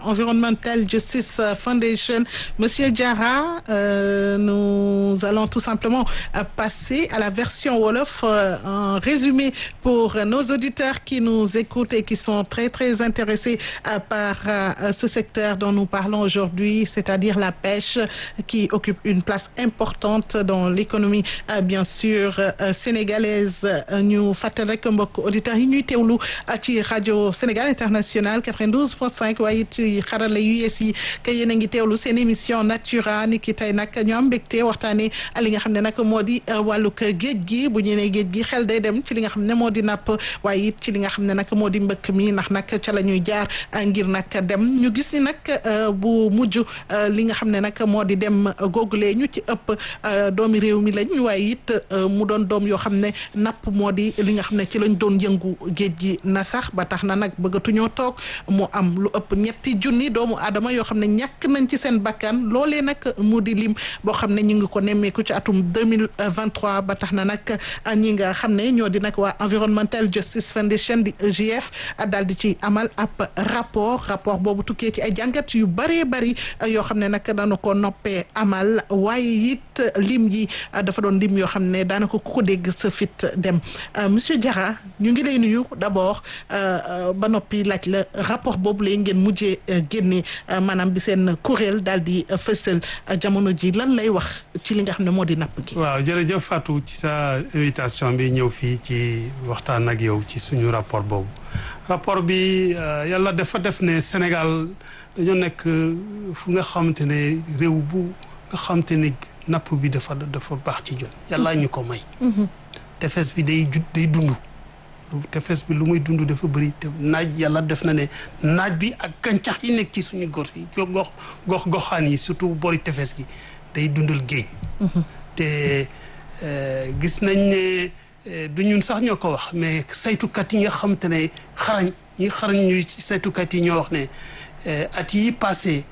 Environmental Justice Foundation. Monsieur Diarra, euh, nous allons tout simplement passer à la version Wolof en résumé pour nos auditeurs qui nous écoutent et qui sont très très intéressés par ce secteur dont nous parlons aujourd'hui, c'est-à-dire la pêche qui occupe une place importante dans l'économie bien sûr sénégalaise ñu fàttali rek mbokk auditeurs yi ñuy teewlu ci rajo Sénégal International 92.5 waaye ci xarala yu yees yi que yéen a ngi teewlu seen émission Natura ni ki tey nag ñu am mbégte waxtaanee li nga xam ne nag moo di wàllug géej gi bu ñu nee géej gi xel day dem ci li nga xam ne moo di napp waaye it ci li nga xam ne nag moo di mbëkk mi ndax nag ca la ñuy jaar ngir nag dem ñu gis ni nag bu mujj li nga xam ne nag moo di dem googulee ñu ci ëpp doomi réew mi lañ waaye it mu doon doom yoo xam ne napp moo di li nga xam ne ci lañ doon yëngu géej gi na sax ba tax na nag bëggatuñoo toog mu am lu ëpp ñetti junni doomu aadama yoo xam ne ñàkk nañ ci seen bakkan loolee nag mu di lim boo xam ne ñu ngi ko nemmeeku ci atum 2023 ba tax na nag ñi nga xam ne ñoo di nag waa Environmental Justice Foundation di EJF daal di ci amal ab rapport rapport boobu tukkee ci ay jàngat yu bëree bëri yoo xam ne nag dañu ko noppee amal waaye it lim yi dafa doon lim yoo xam ne daanaka ku ko dégg sa fit dem monsieur Diarra ñu ngi lay nuyu d'abord ba noppi laaj la rapport boobu lay ngeen mujjee génne maanaam bi seen kuréel daal di fësal jamono ji lan lay wax ci li nga xam ne moo di napp gi. waaw jërëjëf Fatou ci sa invitation bi ñëw fii ci waxtaan ak yow ci suñu rapport boobu rapport bi yàlla dafa def ne Sénégal dañoo nekk fu nga xamante ne réew bu nga xamante ne napp bi dafa dafa baax ci ñun yàlla ñu ko may. tefes bi day jud day dund. tefes bi lu muy dund dafa bëri te naaj yàlla def na ne naaj bi ak gàncax yi nekk ci suñu gox yi gox gox goxaan yi surtout boori tefes gi day dundal géej. te gis nañ ne du ñun sax ñoo ko wax mais saytukat yi nga xam te ne xarañ ñi xarañ ñu ci saytukat yi ñoo wax ne at yi passé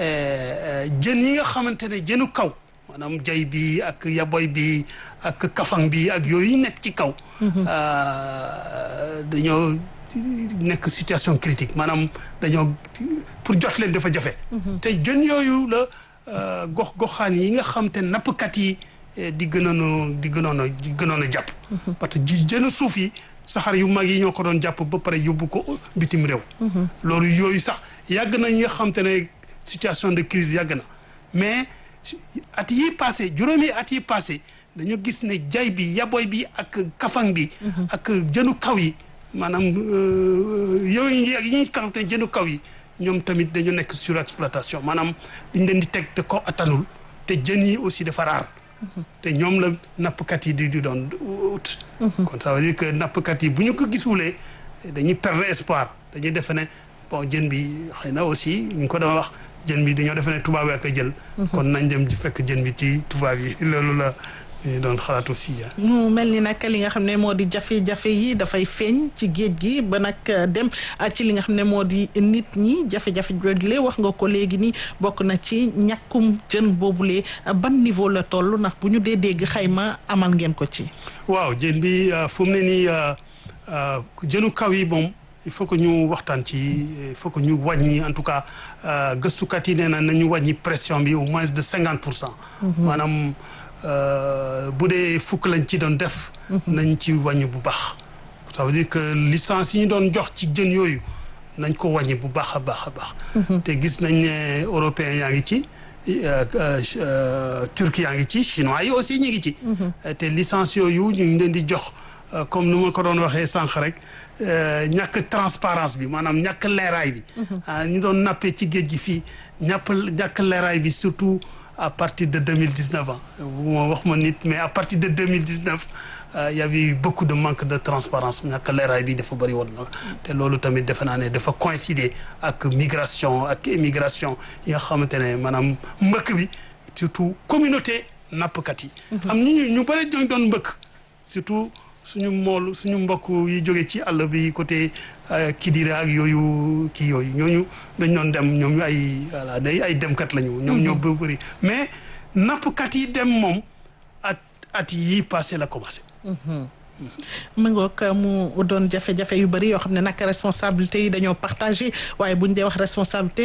jën yi nga xamante ne jënu kaw. maanaam jay bi ak yaboy bi ak kafang bi ak yooyu nekk ci kaw dañoo nekk situation critique maanaam dañoo pour jot leen dafa jafe te jën yooyu la gox goxaan yi nga xam te nappkat yi di gënoon a di gënoon a di gënoon a jàpp parce que ji jënu suuf yi saxaar yu mag yi ñoo ko doon jàpp ba pare yóbbu ko bitim réew loolu yooyu sax yàgg na ñi nga xam te ne situation de crise yàgg na mais at yi passé juróomi at yi passé dañu gis ne jay bi yaboy bi ak kafang bi ak jënu kaw yi maanaam yooyu yi ak yi nga xam ne jënu kaw yi ñoom tamit dañu nekk surexploitation maanaam dañ leen di teg te ko attanul te jën yi aussi dafa raar te ñoom la nappkat yi di di doon ut kon ça veut dire que nappkat yi bu ñu ko gisulee dañuy perdre espoir dañuy defe ne bon jën bi xëy na aussi ñu ko doon wax jën bi dañoo defe ne tubaab yi ak a jël kon nañ dem fekk jën bi ci tubaab yi loolu la doon xalaat aussi mu mel ni nag li nga xam ne moo di jafe-jafe yi dafay feeñ ci géej gi ba nag dem ci li nga xam ne moo di nit ñi jafe-jafe joojule wax nga ko léegi ni bokk na ci ñàkkum jën boobule ban niveau la toll ndax bu ñu dee dégg xayma amal ngeen ko ci waaw jën bi fu mu ne nii jënu kaw yi moom il faut que ñu waxtaan ci il faut que ñu wàññi en tout cas gëstukat yi nee na nañu wàññi pression bi au moins de cinquante pour cent maanaam bu dee fukk lañ ci doon def nañ ci wàññi bu baax ça veut dire que licence yi ñu doon jox ci jën yooyu nañ ko wàññi bu baax a baax a baax te gis nañ ne européens yaa ngi ci turquie yaa ngi ci chinois yi aussi ñu ngi ci te licence yooyu ñu ngi leen di jox comme nu ma ko doon waxee sànq rek ñàkk transparence bi maanaam ñàkk leeraay bi ñu doon nappee ci géej gi fii ñàpp ñàkk leeraay bi surtout à partir de deux mille dix neuf ans bu ma wax ma nit mais à partir de deux mille dix neuf y avait eu beaucoup de manque de transparence ñàkk leeraay bi dafa bëri woon na te loolu tamit defe naa ne dafa coïncider ak migration ak émigration yi nga xamante ne maanaam mbëkk bi surtout communauté nappkat yi am ñu ñu bëri doon doon mbëkk surtout suñu mool suñu mbokk yi jóge ci àll bi côté Kidira ak yooyu kii yooyu ñooñu dañ doon dem ñoom ay voilà day ay demkat lañu. ñoom ñoo bëri mais nappkat yi dem moom at at yi passé la commencé. mu ngoog mu doon jafe-jafe yu bëri yoo xam ne nag responsabilité yi dañoo partagé waaye buñ dee wax responsabilité